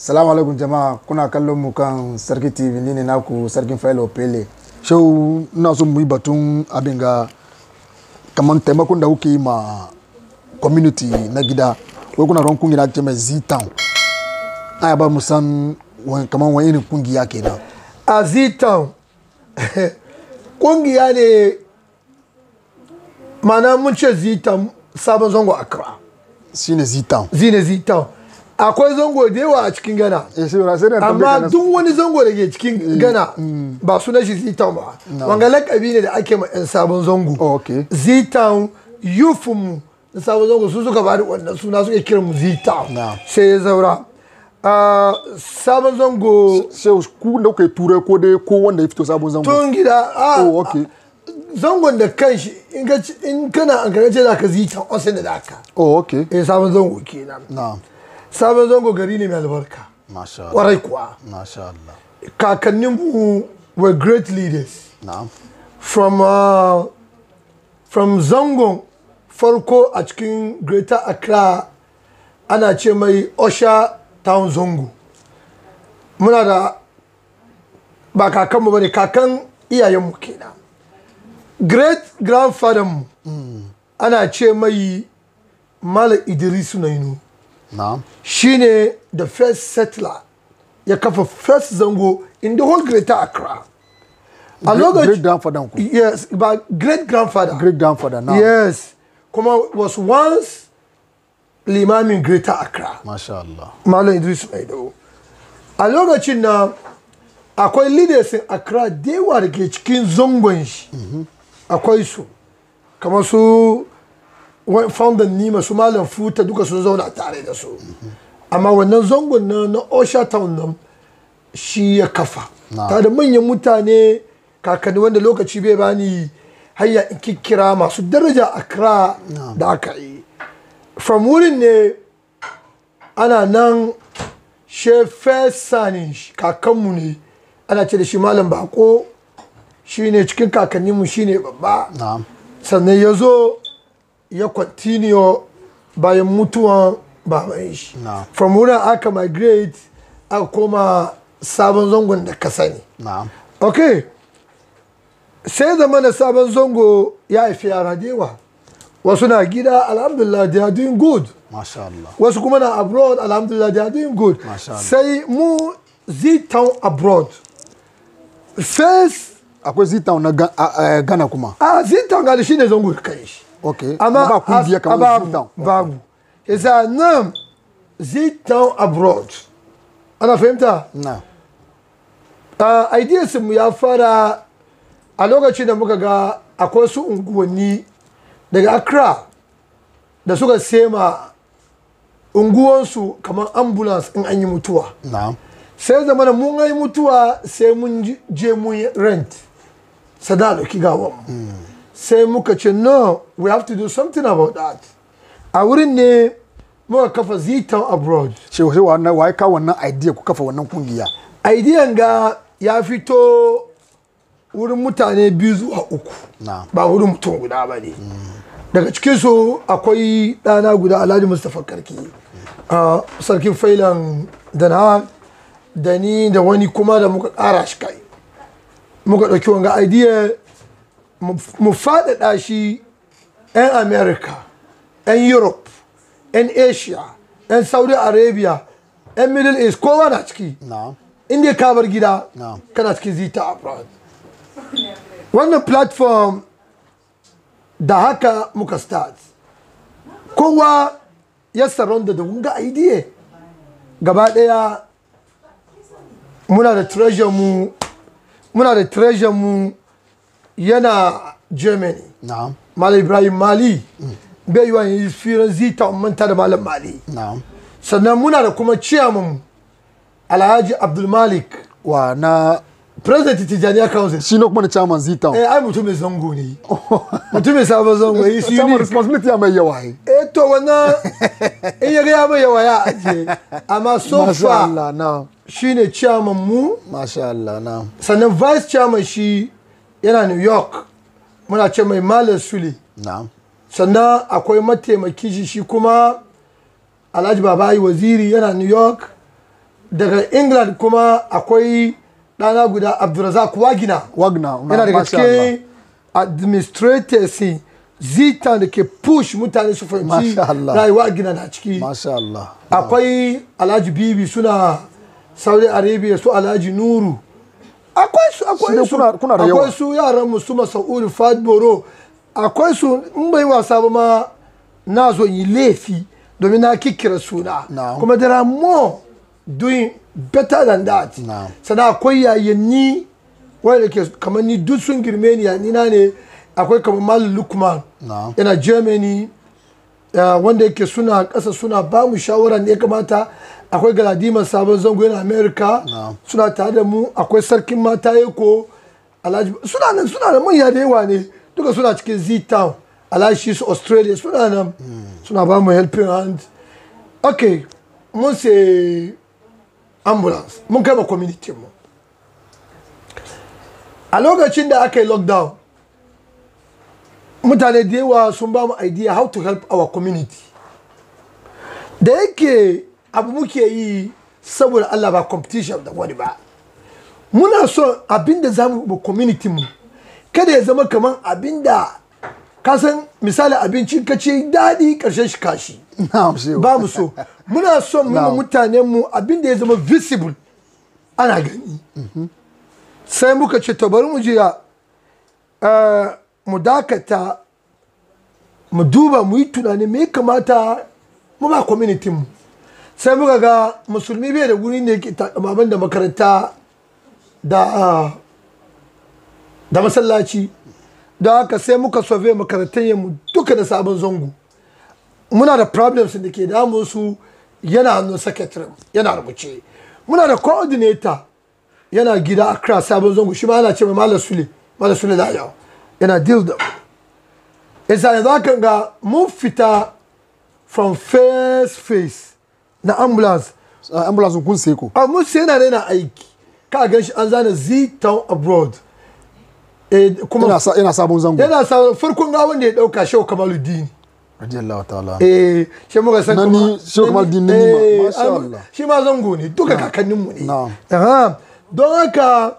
Salamu alaikum jama'a kuna kallon mu kan Sarki TV ni ne naku Sarkin Failo Pele. Shau ina so mu yi batun abin ga kamar taimakon da kuke yi ma community na gida. Wai kuna ran kungiya ce mai Z-Town. Aya ba mu san kamar wani irin kungiya kenan. a z-town kungiya ne mana mun ce z-town sabon zango accra Shine Z-Town. zine z-town akwai zango da yawa a cikin gana Eh shi ra sai da amma duk wani zango da ke cikin gana ba sunan shi z-town ba wanga lakabi ne da ake ma 'yan sabon zango Oh, okay. z-town yufinmu na sabon zango su suka bada wannan suna suke kiran mu z-town Na. sai ya zaura Ah, sabon zango Shau ku da kuka yi turai ko dai ko wanda ya fito sabon zango. tun gida a Oh, okay. zangon da kanshi in ka ci- in kana an karace da ka zita osin da daka Oh okay. eh sabon zango kenan Na. sabon zango gari ne mai albarka Masha Allah. kwarai kuwa Masha Allah. kakannin mu were great leaders Na. from uh, from zangon farko a cikin greater accra ana ce mai osha town zango muna da ba kakanmu ba ne kakan iyayenmu kenan great grandfather mu ana ce mai malam idrisu nainu Na. shine the first settler ya kafa first zango in the whole greater accra a Great lokacin grandfather ku. yes ba great grandfather Great grandfather na. yes kuma was once limamin greater accra Masha Allah. malam idris maido a lokacin na akwai leaders in accra da yawa da ke cikin zangon shi akwai su kamar su wa- founder nima su malam futa duka sun zauna tare da su amma wannan zangon na na osha town nan shi ya kafa Na. ta da manyan mutane kakanni wanda lokaci bai bani hanya in kikkira masu daraja accra da aka yi from wurin ne ana nan she fesanin shi kakanmu ne ana ce da shi malam bako shine cikin kakanninmu shine babba Na. sannan ya zo ya continue bayan mutuwan baban shi Na. from wurin aka migrate aka koma sabon zangon da ka sani Na. ok sai zama na sabon zango ya haifi yara da yawa wasu na gida alhamdulillah they are doing good Masha Allah. wasu kuma na abroad alhamdulillah they are doing good Masha Allah. sai mu z-town abroad first Akwai Z-Town na Ga- a- a- Ghana kuma. a z-town ga da shi ne zango da kai shi Okay. amma ba kungiya as- kamar babu Z-Town. babu yasa nan z-town abroad ana fahimta Na. uh, ideas mu ya fara a lokacin da muka ga akwai su unguwanni daga accra da suka sema unguwansu kamar ambulance in an yi mutuwa Na. sai zama da mun yi mutuwa sai mun ji- je mun yi rent sada dauki gawan mu sai muka ce no we have to do something about that a wurin ne muka kafa z-town abroad Shi shi wannan wai ka wannan idea ku kafa wannan kungiya. idean ga ya fito wurin mutane biyu zuwa uku Na. ba wurin mutum guda ba ne daga cikinsu akwai ɗana guda alhaji mustapha karki a sarkin failan dana da ni da wani kuma da muka ƙara shi kai muka ɗauki wanga idea mu- mu faɗaɗa shi 'yan america 'yan europe 'yan asia 'yan saudi arabia 'yan middle east kowa na ciki Na. inda ka bar gida Na'am. kana cikin zita abroad wannan platform da haka muka start kowa ya surround da wunga idea gaba daya muna da treasure mu muna da treasure mu yana germany Na. malam ibrahim mali bai yi wa yi firan zita manta da malam mali Na. sannan muna da kuma chairman alhaji abdulmalik Wa na president tijaniya council shi ne kuma na chairman Z-Town. eh ai mutumin zango ne mutumin sabon zango yi su Chairman unique responsibility ya mai yawa ai. eh to wannan in ya ga ya mai yawa ya ajiye amma so Masha far Allah na. shine chairman mu Masha Allah na. sannan vice chairman shi yana new york muna ce mai malam sule Na. sannan akwai mataimaki shi shi kuma alhaji babayi waziri yana new york daga england kuma akwai ɗana guda abdulrazak wagina wagner yana daga masha Allah. cikin administrators zita da ke push mutane su fahimci Masha Allah. rayuwa gina na ciki masha Allah akwai alhaji bibi suna saudi arabia su alhaji nuru akwai su Su akwai ne su kuna- kuna da yawa. akwai su yaran mu su masa'udu fadboro akwai su in bai wasa ba ma na zo yi laifi domin na kikkira suna Na'am. kuma there are more doing better than that Na'am. sannan akwai yayanni wanda ke kamar ni duk sun girme ni yani na ne akwai kamar malam lukman Na'am. yana germany uh, wanda yake suna ƙasa suna ba mu shawara ne ya kamata akwai galadima sabon zango yana america Na'am. suna tare da mu akwai sarkin mata yako alhaji suna nan suna da manya da yawa ne duka suna cikin z town alhaji su australia suna nan suna ba mu helping hand ok mun sai ambulance mun kai ma community mu a lokacin da aka yi lockdown mutane da yawa sun ba mu idea how to help our community da yake abu muke yi saboda Allah ba competition da wani ba muna so abinda za mu community mu kada ya zama kamar abinda kasan misali abincin ka ce daɗi ƙarshen shi kashi na'am shehu ba mu so muna son mu yi ma Na'am. mutanen mu abinda ya zama visible ana gani sai muka ce to bari mu jiya eh, mu dakata mu duba mu yi tunani me ya kamata mu ba community mu sai muka ga musulmi bai da guri ne ke takamaban da makaranta da ah, da masallaci don haka sai muka sove makarantar mu duka da sabon zango muna da problems da ke damun su yana hannun secretary yana rubuce muna da coordinator yana gida Accra sabon zango shi ma ana ce mai Malam Sule Malam Sule da yau yana deal da mu yasa yanzu haka ga mun fita from first phase na ambulance Uh, ambulance kun sai ko a mun sai yana yana aiki ka gan shi an zana Z town abroad eh, kuma ina sa ina sabon zango yana sa farkon ga wanda ya dauka shehu kamaluddin radiyallahu ta'ala eh shi muka san Na kuma- ni Shehu Kamaluddin na ni ma, Eh, masha am- Allah. shi ma zango ne duka kakanninmu ne Na'am. Aha. don haka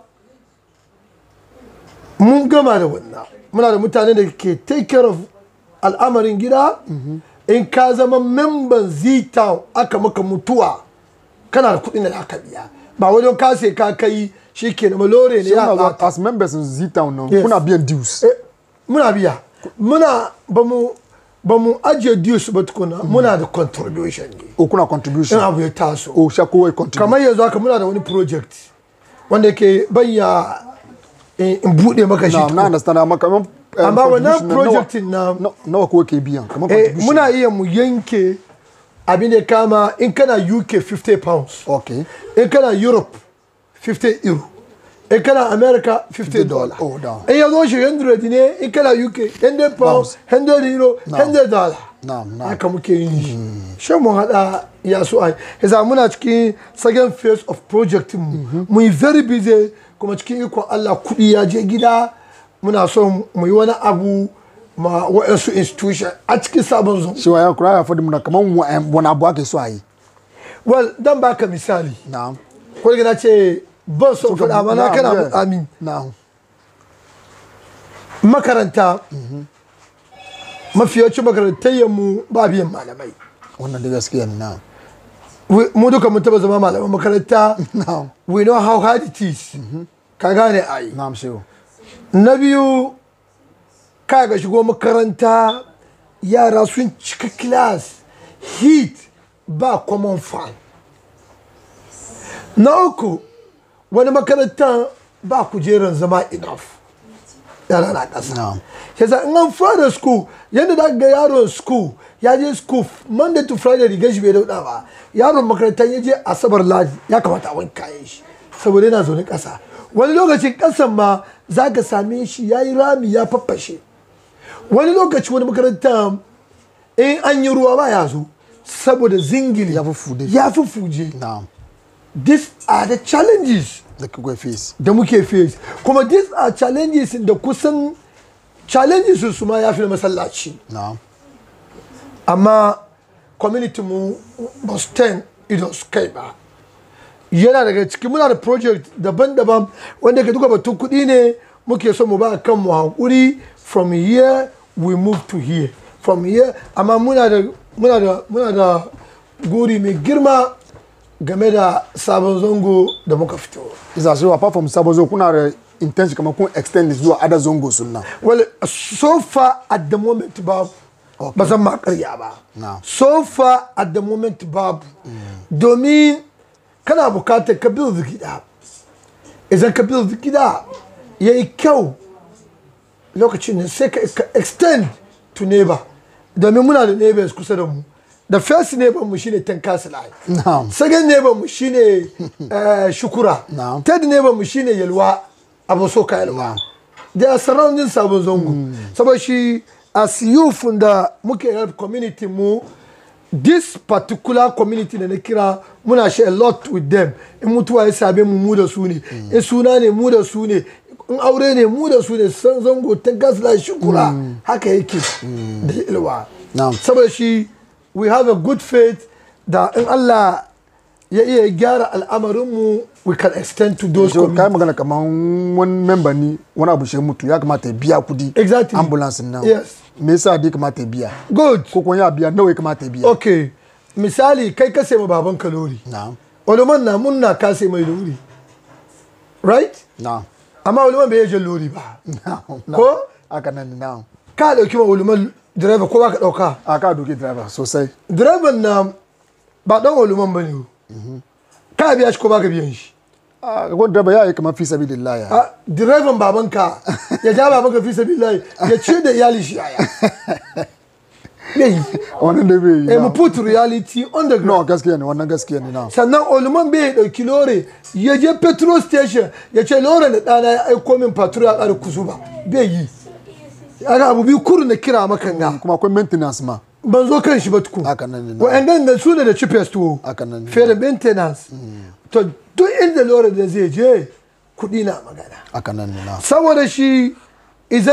mun gama da wannan muna da mutane da ke take care of al'amarin gida in ka zama memban z-town aka maka mutuwa kana da kuɗin da aka biya ba wajen ka sai ka kai shi ke na malore ne Shehu ya na ɓata. as members in Z town nan Yes. kuna biyan dues Eh, muna biya muna ba mu ba mu ajiye dues ba tukuna muna da contribution ne o kuna in contribution abu ya taso o sha kowa contribute kamar yanzu haka muna da wani project wanda ke banya in in buɗe maka shi na na tukuna. understand amma kamar eh, amma wannan contribution na nawa- project na na- nawa kowa ke biyan kamar eh, contribution muna iya mu yanke abin da ya kama in kana uk 50 pounds okay in kana europe 50 euro in kana america 50 dollar Oh, down. in ya zo shi 100 ne in kana uk 100 pounds 100 euro 100 dollar Na'am, na'am. haka muke yin shi shan mu hada ya so ai yasa muna cikin second phase of project mu mu yi very busy kuma cikin ikon Allah kudi ya je gida muna so mu yi wani abu ma wa'ansu institution a cikin sabon zo shi wa ya kura ya fadi muna kamar wa- wani abu ake so a yi well dan baka misali na'am ko da na ce ban so faɗa amma na Na'am, kana yeah. amin na'am makaranta mafiyacin makarantar mu ba biyan malamai wannan da gaskiya ne na'am We- mu duka mun taba zama malaman makaranta na'am we know how hard it is ka gane ai na'am shehu na biyu ka ga shigo makaranta yara sun cika class heat ba common fan na uku wani makaranta ba kujerar zama enough yara na ƙasa Na'am. yasa in an fara school yadda da ga yaron school ya je school monday to friday rigar shi bai dauda ba yaron makaranta ya je asabar ladi ya kamata a wanke kayan shi saboda yana zaune ƙasa wani lokacin ƙasan ma za ka same shi ya yi rami ya faffashe wani lokaci wani makaranta in an yi ruwa ba ya zo saboda zingili Ya fuffude. ya fufuje na'am these are the challenges da kuka face da muke face kuma these are challenges da kusan challenges su ma ya fi na masallaci na'am amma community mu ba su ten idon su kai ba yana daga ciki muna da project daban-daban wanda ke duka batun kuɗi ne muke so mu ba kan mu hankuri from here we move to here from here amma muna da muna da muna da guri mai girma game da sabon zango da muka fito isa so apart from sabo zo kuna da intention kamar kun extend zuwa other zongo sunna well so far at the moment babu ba zan ma karya ba No. so far at the moment babu domin kana bukatar ka build gida idan ka build gida ya yi kyau lokacin ne sai ka ka extend to neighbor domin muna da neighbors kusa da mu the first neighbor mu shine tankasilai Na'am. second neighbor mu shine eh, shukura Na'am. third neighbor mu shine yalwa abu so ka yalwa they are surrounding sabon zango saboda shi as youth da muke help community mu this particular community da na kira muna share a lot with them in mutuwa ya same mu mu da su ne in suna ne mu da su ne in aure ne mu da su ne san zango ta gasla shukura haka yake da ilwa Na'am. saboda shi we have a good faith da in Allah ya iya gyara al'amarinmu we can extend to those so kai communities magana kamar wani member ni wani abu shi mutu ya kamata ya biya kudi Exactly. ambulance nan Yes. me yasa dai kamata ya biya good ko kuma ya biya nawa ya kamata ya biya okay misali kai ka sai ma baban ka lori na'am wani na munna ka sai mai lori right na'am amma wani bai yaje lori ba na'am Ko? haka nan ne, na'am ka dauki ma wani direba ko ba ka dauka a ka doki driver sosai direban na ba dan wuluman ba ne ka biya shi ko ba ka biyan shi a ko driver ya yi kamar fi sabilillah ya a direban babanka ya ja babanka fi sabilillahi ya ce da iyali shi yaya bai wannan da bai yi eh mu na'am. put reality on the no ground gaskiya ne wannan gaskiya ne na'am sannan oluman bai dauki lore ya je petrol station ya ce lore da dana ya aiko min fatura ya ƙara kusu ba bai yi ana abu biyu kuru na kira maka nga kuma akwai maintenance ma ban zo kan shi ba tukun Haka nan ne, na. wa'annan da su ne da cheapest tuwo Haka nan ne. fiye da maintenance to duk inda lore da zai je kuɗi na magana haka nan ne na'am saboda shi idan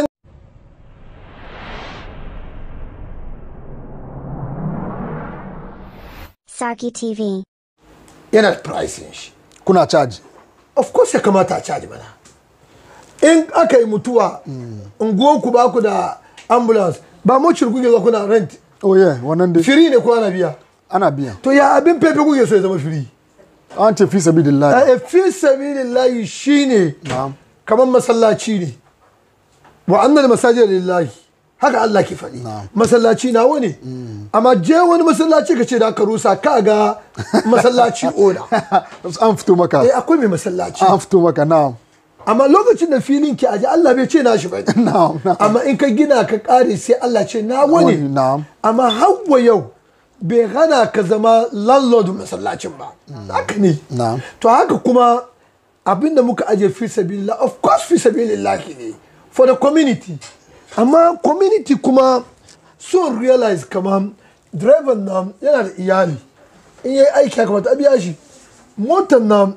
Saki TV. yana da pricing shi kuna charge of course ya kamata a caji mana in aka yi mutuwa unguwanku ba ku da ambulance ba mu kuke zo kuna rent oh yeah wannan dai firi ne ko ana biya ana biya to ya abin fefe kuke so ya zama firi an ce fi sabilillah a fi sabilillahi shine na'am kamar masallaci ne wa annal masajid lillahi haka Allah ke faɗi masallaci na wani amma je wani masallaci ka ce da aka rusa ka ga masallaci oda an fito maka eh akwai mai masallaci an fito maka na'am amma lokacin da filin ki aje Allah bai ce nashi ba Na'am, na'am. amma in ka gina ka kare sai Allah ce na wani Wani, na'am. amma hawa yau bai hana ka zama landlord masallacin ba haka ne Na'am. to haka kuma abinda muka aje fi sabilillah of course fi sabilillah ne for the community amma community kuma sun realize kamar driver nan yana da iyali in yi aiki ya kamata a biya shi motar nan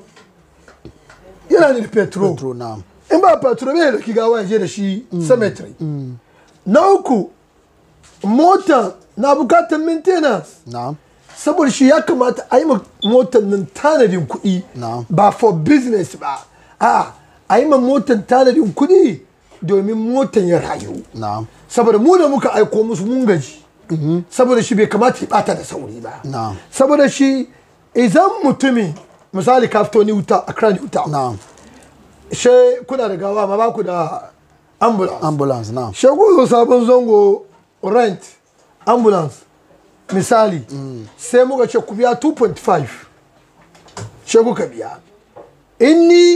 yana da petrol Petro na'am in ba petrol bai da gawa ya je da shi cemetery na uku mota na bukatar maintenance na'am saboda shi ya kamata a yi ma motar nan tanadin kuɗi Na'am. ba for business ba a a yi ma motar tanadin kuɗi domin motar ya rayu na'am saboda mu da muka aiko musu mun gaji saboda shi bai kamata ya bata da sauri ba Na'am. saboda shi idan mutumi misali ka fito ni wuta a kira ni wuta na'am she kuna da gawa ma ba ku da ambulance ambulance na'am she ku zo sabon zango rent ambulance misali sai muka ce ku biya 2.5 she kuka biya in ni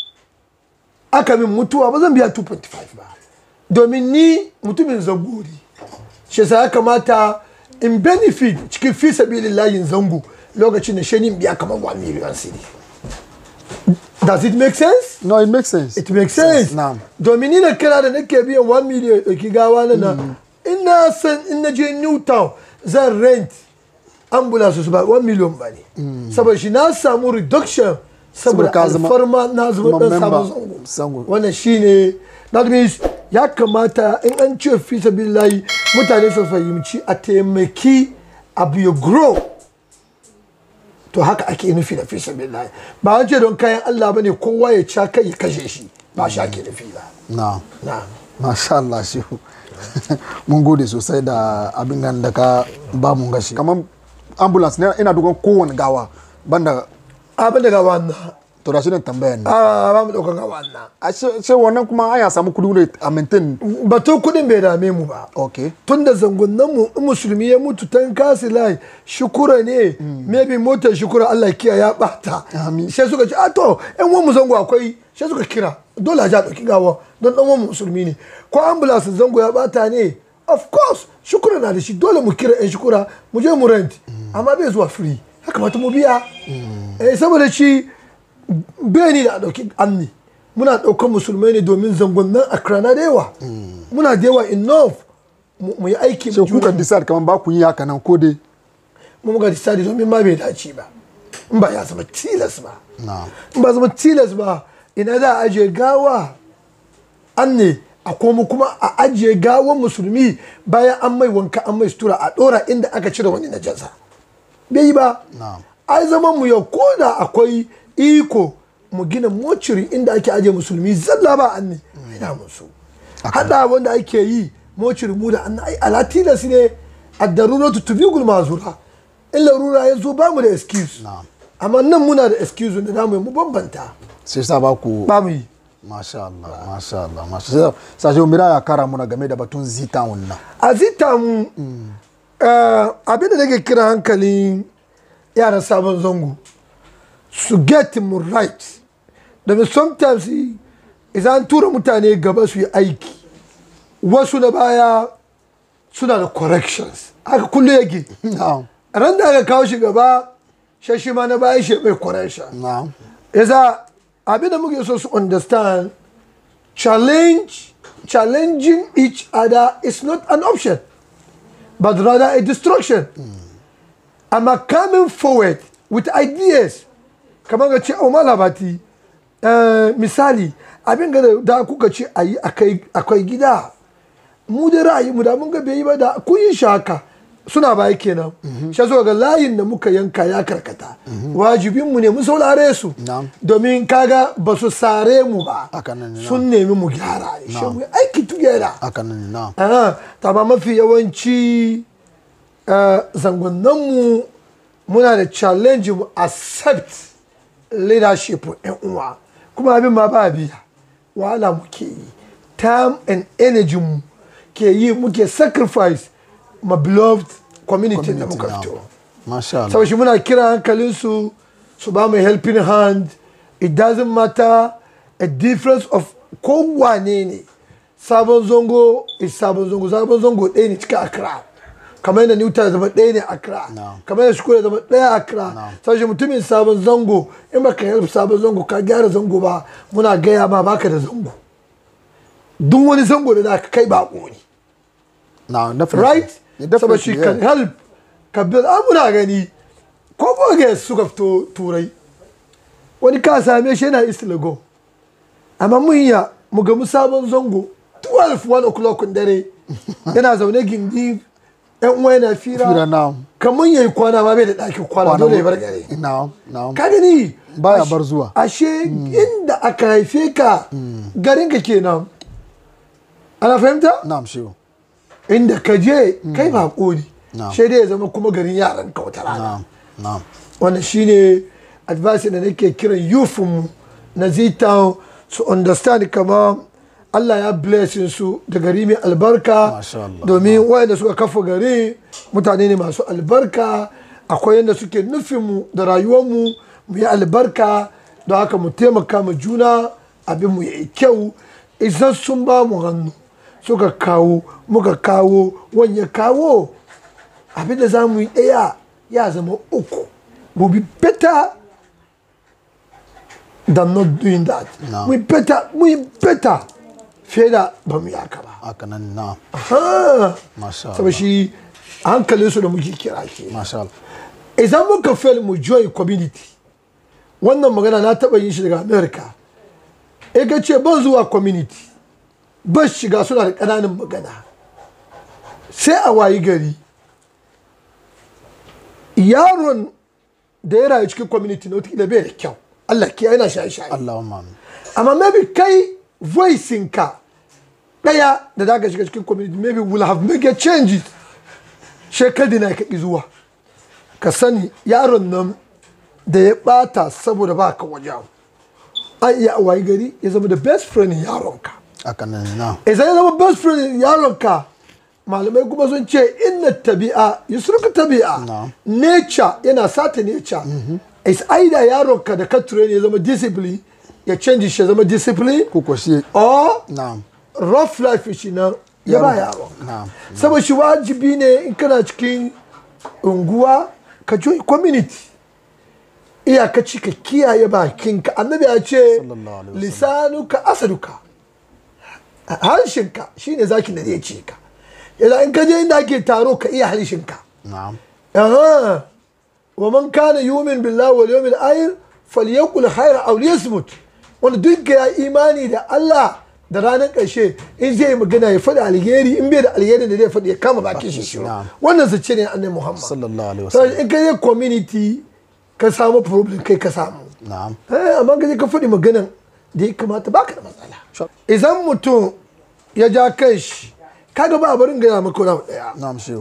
aka min mutuwa ba zan biya 2.5 ba domin ni mutumin zagori shi sa ya kamata in benefit cikin fi sabilin layin zango lokacin da shi ni in biya kamar 1 million cedi does it make sense no it makes sense it makes sense na'am domin ni da kira da nake biyan 1 million ɗauki gawa na na ina san in na je newtown zan rent ambulance su ba 1 million ba ne saboda shi na samu reduction saboda Saboda ka zama- alfarma na zama dan member sabon zango zango. wannan shine that means ya kamata in an ce fi sabilillahi mutane su fahimci a taimaki abu ya grow to haka ake nufi da fi sabilillah ba an ce don kayan Allah bane kowa ya ca kai ya kashe shi ba shi ake nufi ba na na masha Allah shehu mun gode sosai da abin nan da ka ba mu gashi kamar ambulance ne ina dukan kowane gawa banda abin daga wannan to da shi ne tambayan ne a ba mu daukan ga wannan a ce wannan kuma an ya samu kudi ne a maintain batun kudin bai dame mu ba okay tun da zangonan mu in musulmi ya mutu tan kasi lai shukura ne maybe motar shukura Allah kiya ya bata Amin. sai suka ce a to yan uwan mu zango akwai sai suka kira dole a ja dauki gawa don dan uwan mu musulmi ne ko ambulance zango ya bata ne of course shukura na da shi dole mu kira yan shukura mu je mu rent amma bai zuwa free ya kamata mu biya eh saboda shi bai ni da a dauki amni muna daukan musulmai ne domin zangonnan akra na da yawa muna da yawa enough mu mu yi aiki sai mu kuka decide kamar ba ku yi haka nan ko dai mu muka decide domin ma bai dace ba in ba ya zama tilas ba na in ba zama tilas ba ina za a ajiye gawa an ne a komo kuma a ajiye gawan musulmi bayan an mai wanka an mai sutura a dora inda aka cire wani najasa bai yi ba Na'am. ai zaman mu yau ko da akwai iko mu gina mociri inda ake ajiye musulmi zalla ba an ne ina musu hada wanda ake yi mociri mu da an ai ala tilas ne a daruratu tubigul mazura in larura ya zo ba mu da excuse Na'am. amma nan muna da excuse da namu mu bambanta sai sa ba ku ba mu yi masha Allah masha Allah masha Allah sai sai mira ya kara muna game da batun zita wannan a zita mu eh, abin da nake kira hankalin yaran sabon zango su get mu right domin sometimes idan tura mutane gaba su yi aiki wasu na baya suna da corrections haka kullum yake na'am ran da aka kawo shi gaba shashi ma na baya shi mai correction na'am yasa abin da muke so su understand challenge challenging each other is not an option but rather a destruction amma coming forward with ideas kamar ga ce o malabati eh, misali abin ga da- da kuka ce a yi akwai gida mu da ra'ayi mu da mun ga bai yi ba da kun yi shi haka suna baya kenan shi yasa ga layin da muka yanka ya karkata wajibin mu ne mu saurare su Na'am. domin kaga ba su sare mu ba Haka nan ne, sun nemi mu gyara ne shi mu yi aiki together haka nan ne na'am Aha, ta ba mafi yawanci eh, zangonninmu muna da challenge mu accept leadership yan uwa kuma abin ma ba biya wahala muke yi time and energy mu ke yi muke sacrifice ma beloved community da muka na'am. fito masha Allah saboda shi muna kira hankalinsu su ba mu helping hand it doesn't matter a difference of kowane ne sabon zongo is sabon zongo sabon zongo ɗaya ne cikin accra kamar yadda newton ya zama ɗaya ne accra No. kamar yadda shukura ya zama ɗaya accra saboda shi mutumin sabon zango in baka help sabon zango ka gyara zango ba muna gaya ma baka da zango duk wani zango da za ka kai bako ne na definitely right Yeah, saboda shi definitely, kan yeah. help ka bi muna gani ko boge suka fito turai wani ka same shi yana istilago amma mun ya mu gamu sabon zango 12 1 o'clock dare yana zaune gindi yan uwa yana fira Fira, na'am. kamar yayi kwana ma bai da ɗakin kwana Kwana dole ya mu- bar gare na'am na'am ka gani Baya Ashe- bar zuwa. ashe inda aka haife ka garin ka kenan ana fahimta na'am shehu inda ka je kai ba ne Na'am. sai dai ya zama kuma garin yaran ka wata rana na'am na'am wannan shine advice da nake kiran youth mu na Z-Town su understand kama Allah ya blessing su da gari mai albarka Masha Allah. domin wayanda suka kafa gari mutane ne masu albarka akwai yadda suke nufin mu da rayuwar mu mu yi albarka don haka mu taimaka ma juna abin mu yi kyau idan sun ba mu hannu suka kawo muka kawo wani ya kawo abin da za mu yi ɗaya ya zama uku will be better than not doing that No. we better we better fiye da ba mu yi haka ba haka nan na'am Ha! masha saboda Allah shi hankalin su da muke kira ke masha Allah idan muka fail mu join community wannan magana na taɓa yin shi daga america e ka ce ban zuwa community ban shiga suna da ƙananan magana sai a wayi gari yaron da ya rayu cikin community na wata bai da kyau Allah ke yana shaye-shaye Allahumma amin amma maybe kai voicing ka daya da za ka shiga cikin community maybe will have make a change shekadi na ka ƙi zuwa ka sani yaron nan da ya bata saboda ba ka waje an iya wayi gari ya zama the best friend yaronka haka nan na idan ya zama best friend yaronka malamai kuma sun ce inna tabi'a yusruka tabi'a Na'am. nature yana sata nature is either yaronka da ka train ya zama discipline ya change shi ya zama discipline ko ko shi or na'am rough life shi nan ya ba yaron na'am saboda shi wajibi ne in kana cikin unguwa ka join community iyakaci ka kiyaye bakinka annabi ya ce Sallallahu alaihi wasallam. lisanuka asaduka harshenka shine zaki da zai ce ka yana in ka je inda ake taro ka iya harshenka na'am aha wa man kana yumin billahi wal yawmil akhir falyaqul khayra aw liyasmut wanda duk ya imani da Allah da ranar ƙarshe in zai yi magana ya faɗi alheri in bai da alheri da zai faɗi ya kama bakin shi shiru Na'am. wannan zace ne annabi Muhammad sallallahu alaihi so wasallam in ka je community ka samu problem kai ka samu na'am eh amma ka je ka faɗi maganan da ya kamata baka da matsala Sure. idan mutum ya ja kai shi kaga ba a barin gaya maka wani abu ɗaya na'am shehu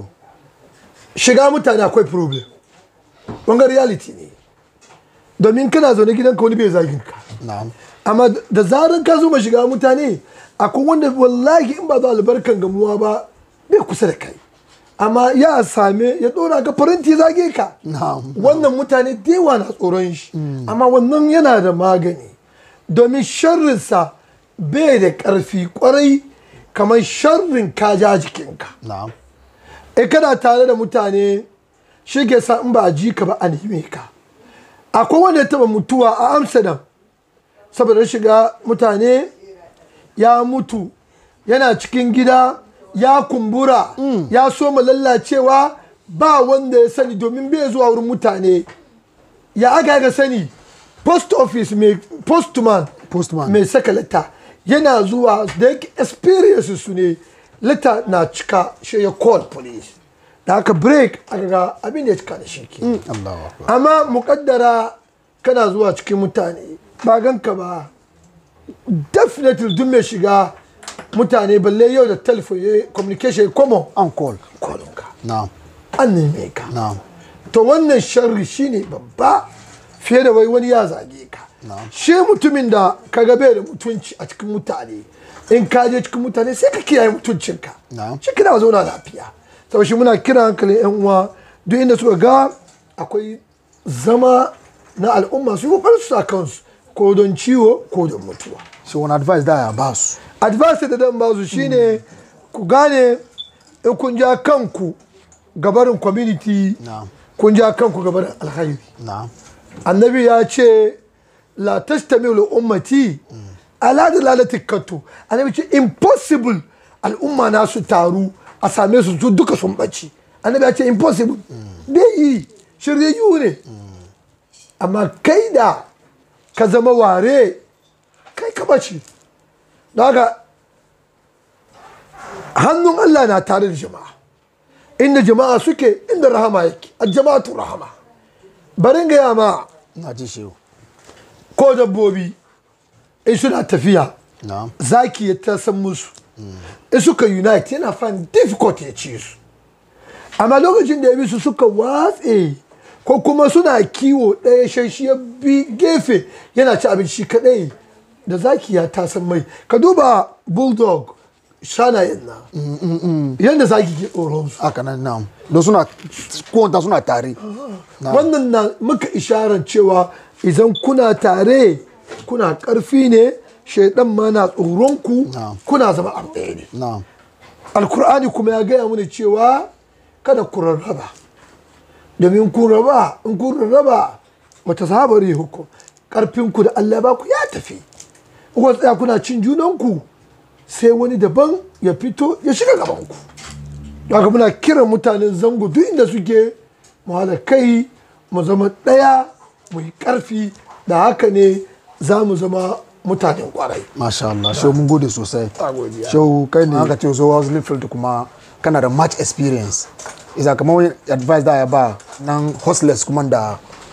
shiga mutane akwai problem wanga reality ne domin kana zaune gidanka wani bai zagin ka na'am amma da zaran ka zo ma shiga mutane akwai wanda wallahi in ba za albarkan gamuwa ba bai kusa da kai amma ya same ya dora ka faranti zage ka Na'am. wannan mutane da yawa na tsoron shi amma wannan yana da magani domin sharrinsa bai da ƙarfi kwarai kamar sharrin kaja jikinka na'am e kana tare da mutane shi ke sa in ba a ji ka ba a neme ka akwai wanda ya taba mutuwa a amsterdam saboda shiga mutane ya mutu yana cikin gida ya kumbura ya soma lallacewa ba wanda ya sani domin bai zuwa wurin mutane ya aka ga sani post office mai postman Postman. mai saka lata yana zuwa da yake experience su ne lata na cika shi ya call police da aka break aka ga abin da ya cika da shi ke Allahu akbar amma mukaddara kana zuwa cikin mutane ba ganka ba definitely duk mai shiga mutane balle yau da telephone ya communication ya common an call kolonka na'am an neme ka na'am to wannan sharri shine babba fiye da wai wani ya zage ka Na'am. shi mutumin da ka ga bai da mutunci a cikin mutane in ka je cikin mutane sai ka kiyaye mutuncinka Na'am. shi kina zauna lafiya saboda shi muna kira hankalin yan uwa duk inda suka ga akwai zama na al'umma su yi kokarin su sa kansu ko don ciwo ko don mutuwa so wani advice da ya ba su advice da dan ba su shine ku gane in kun ja kanku gabarin community Na'am. kun ja kanku gabarin alkhairi na'am annabi ya ce la tastamilu ummati ala dalalati kattu annabi ce impossible al'umma na su taru a same su su duka sun bacci annabi ya ce impossible bai yi shiryayyu ne amma kai da ka zama ware kai ka bace don haka hannun Allah na tare da jama'a inda jama'a suke inda rahama yake a jama'atu rahama barin gaya ma na ji shehu ko dabbobi in suna tafiya na'am zaki ya ta san musu in suka unite yana fan difficult ya ci su amma lokacin da ya bi su suka watse ko kuma suna kiwo ɗaya shashi ya bi gefe yana ci abinci kaɗai da zaki ya ta san mai ka duba bulldog shanayen na yadda zaki ke tsoron su haka nan na'am don suna kowanta suna tare wannan na muka isharar cewa idan kuna tare kuna ƙarfi ne shaidan ma na tsoronku Na'am. kuna zama abu ɗaya ne na'am alkur'ani kuma ya gaya mana cewa kada ku rarraba domin kun raba in kun rarraba wata sabari hukum ƙarfinku da allah ba ku ya tafi in kuka tsaya kuna cin junanku sai wani daban ya fito ya shiga gabanku don haka muna kiran mutanen zango duk inda suke mu haɗa kai mu zama ɗaya mu yi ƙarfi da haka ne za mu zama mutanen ƙwarai masha Allah shehu mun gode sosai A godiya. shehu kai ne aka ce zo Wesley Field kuma kana da much experience isa kamar wani advice da ya ba nan hostless kuma da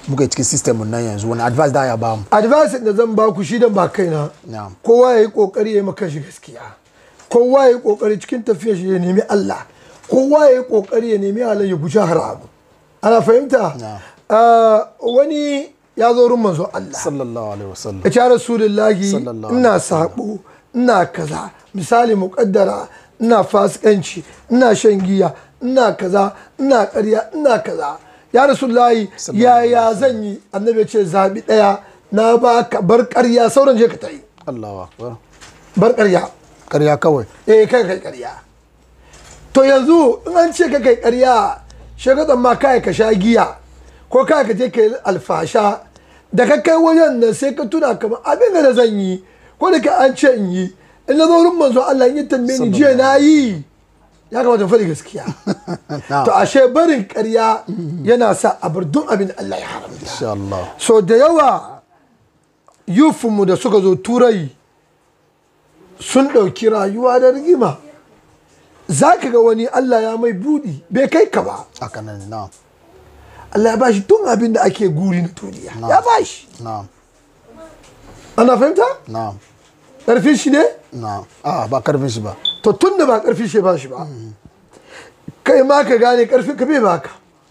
muka yi cikin system mun nan yanzu wani advice da ya ba mu advice da zan ba ku shi dan ba kaina Na'am. kowa ya yi kokari ya yi maka shi gaskiya kowa ya yi kokari cikin tafiyar shi ya nemi Allah kowa ya yi kokari ya nemi halal ya guji haramu ana fahimta Na'am. Ah, wani ya zo wurin manzo Allah sallallahu alaihi wasallam ya ce rasulullahi Sallallahu ina alaihi sabo ina kaza misali muƙaddara ina fasikanci ina shan giya ina kaza ina ƙarya ina kaza ya rasulullahi Sallallahu yaya zan yi annabi ya ce zaɓi ɗaya na ba ka bar ƙarya sauran je ka ta yi Allahu akbar bar ƙarya ƙarya kawai eh kai kai ƙarya to yanzu in an ce ka kai ƙarya shagadan ma kai ka sha giya ko kai ka je ka yi alfasha da ka kai wajen nan sai ka tuna kamar abin da zan yi ko da ka an ce in yi in na zo wurin manzo Allah in yi tambaye ni jiya na yi ya kamata in faɗi gaskiya na'am to ashe barin ƙarya yana sa a bar duk abin da Allah ya haramta insha Allah so da yawa yufinmu da suka zo turai sun ɗauki rayuwa da rigima za ka ga wani Allah ya mai buɗi bai kai ka ba haka nan na'am Allah ya bashi tun abin da ake guri na duniya ya bashi na'am ana fahimta na'am ƙarfin shi ne na'am a ba karfin shi ba to tun da ba ƙarfin shi ba shi ba kai ma ka gane ƙarfin ka bai baka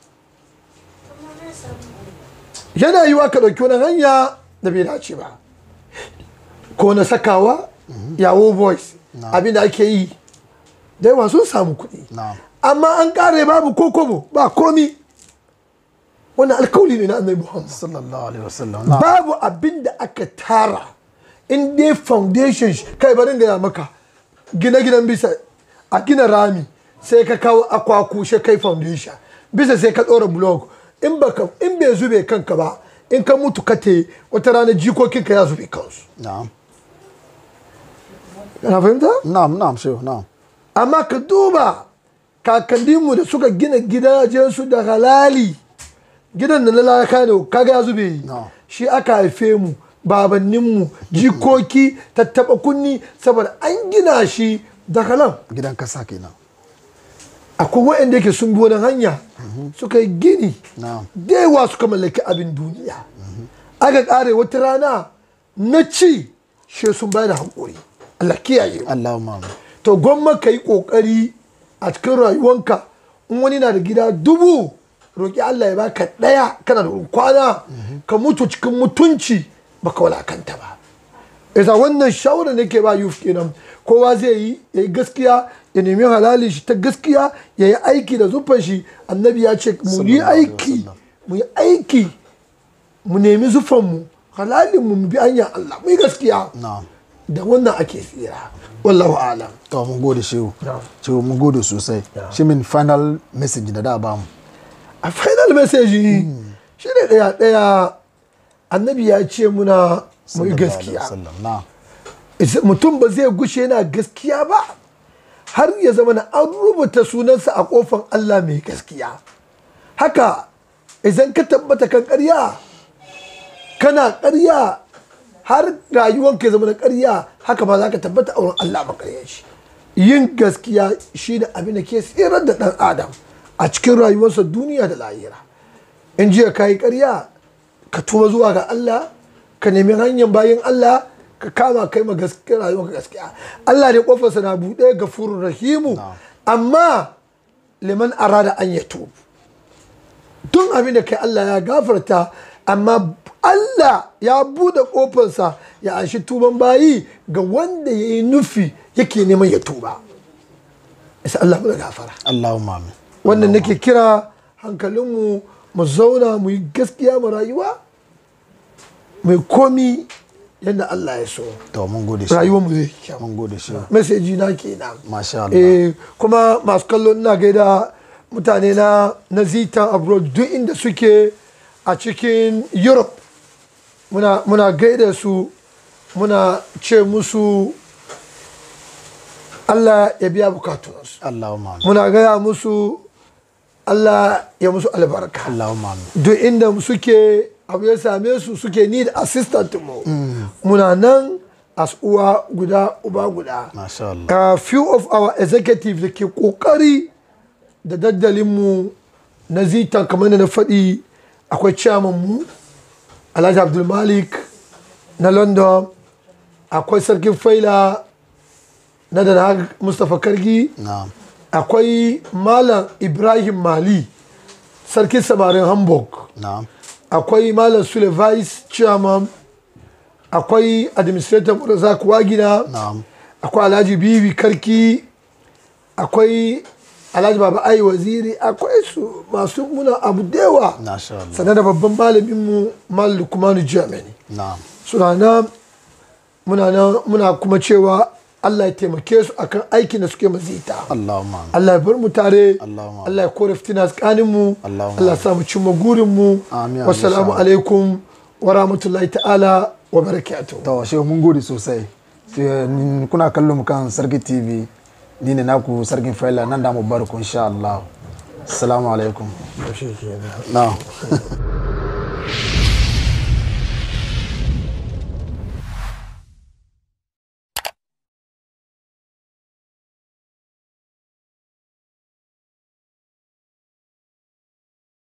yana yiwa ka ɗauki wani hanya da bai dace ba ko na sakawa yawo boys abin da ake yi da yawa sun samu kuɗi na'am amma an ƙare babu ko kobo ba komi wannan alkawali ne na annabi muhammad sallallahu alaihi wasallam na'am babu abin da aka tara in dai foundation shi- kai barin gaya maka gina gidan bisa a gina rami sai ka kawo akwaku shi kai foundation bisa sai ka ɗora blog in baka in bai zube kanka ba in ka mutu ka te wata rana jikokinka ya zube kansu na'am kana fahimta na'am na'am shehu na'am amma ka duba kakanninmu da suka gina gidajensu da halali gidan da na laka ne kaga ya zube No. shi aka haife mu babanninmu jikoki tattaba kunni saboda an gina shi da halal gidan kasa kenan akwai waɗanda yake sun bi wani hanya suka yi gini na'am da yawa suka mallaki abin duniya aka ƙare wata rana na ci shi sun bayar da haƙuri Allah kiyaye mu Allahumma amin to gwamma ka yi ƙoƙari a cikin rayuwanka in wani na da gida dubu roƙi Allah ya baka ɗaya kana da wurin kwana ka mutu cikin mutunci baka walakanta ba isa wannan shawarar da ke ba yuf kenan kowa zai yi ya yi gaskiya ya nemi halali shi ta gaskiya ya yi aiki da zufan shi annabi ya ce mu yi Sallallahu alaihi aiki wasallam. mu yi aiki mu nemi zufanmu halalin mu bi hanyar Allah mu yi gaskiya na'am da wannan ake tsira wallahu alam to mun gode shehu Na'am. shehu mun gode sosai shi min final message da da ba mu a final message shi ne ɗaya ɗaya annabi ya ce muna mu yi Sallallahu alaihi gaskiya wasallam na'am Is- mutum ba zai gushe yana gaskiya ba har ya zama na an rubuta sunansa a kofan Allah mai gaskiya haka idan ka tabbata kan ƙarya kana ƙarya har rayuwanka ya zama na ƙarya haka ba za ka tabbata a wurin Allah ba ƙarya shi yin gaskiya shi ne abin da ke tsirar da ɗan adam a cikin rayuwarsa duniya da lahira in jiya ka yi ƙarya ka tuba zuwa ga Allah ka nemi hanyar bayan Allah ka kama kai ma gaskiya rayuwar gaskiya Allah ne kofarsa na buɗe ga furun rahimu amma liman arada an ya tubu tun abin da kai Allah ya gafarta amma Allah ya buɗe kofarsa ya anshi tuban bayi ga wanda ya yi nufi yake neman ya tuba isa Allah mu da gafara Allahumma amin wannan nake kira hankalinmu mu zauna mu yi gaskiya mu rayuwa mai komi yadda Allah ya so to mun gode shehu rayuwar mu zai yi kyau mun gode shehu meseji na kenan masha Allah eh kuma masu kallo ina gaida mutane na na zitan abroad duk inda suke a cikin europe muna, muna gaida su muna ce musu Allah ya biya bukatunsu Allahumma amin muna gaya musu Allah ya musu albarka Allahumma amin duk inda suke abu ya same su suke need assistant mu muna nan as uwa guda uba guda masha Allah a few of our executive da ke kokari da daddalinmu na zita kamar da na faɗi akwai chairman mu alhaji abdulmalik na london akwai sarkin faila na da mustapha kargi na'am akwai malam ibrahim mali sarkin samarin hamburg na'am akwai malam sule vice chairman akwai administrator razak wagina na'am akwai alhaji bibi karki akwai alhaji baba ai waziri akwai su masu muna abu dewa Masha Allah. sannan da babban malaminmu mal lukmanu germany na'am suna nan muna nan muna kuma cewa allah ya taimake su akan aikin da suke mazita Allahumma Allah ya bar mu tare Allahumma. Allah ya kore fitina tsakanin mu Allahumma. Allah ya sa mu cimma gurin mu Amin, wassalamu amin, alaikum wa rahmatullahi ta'ala wa barakatuh to shehu mun gode sosai Sai, ni- kuna kallon mu kan sarki tv ni ne naku sarkin faila nan da mu bar ku insha Allah assalamu alaikum na'am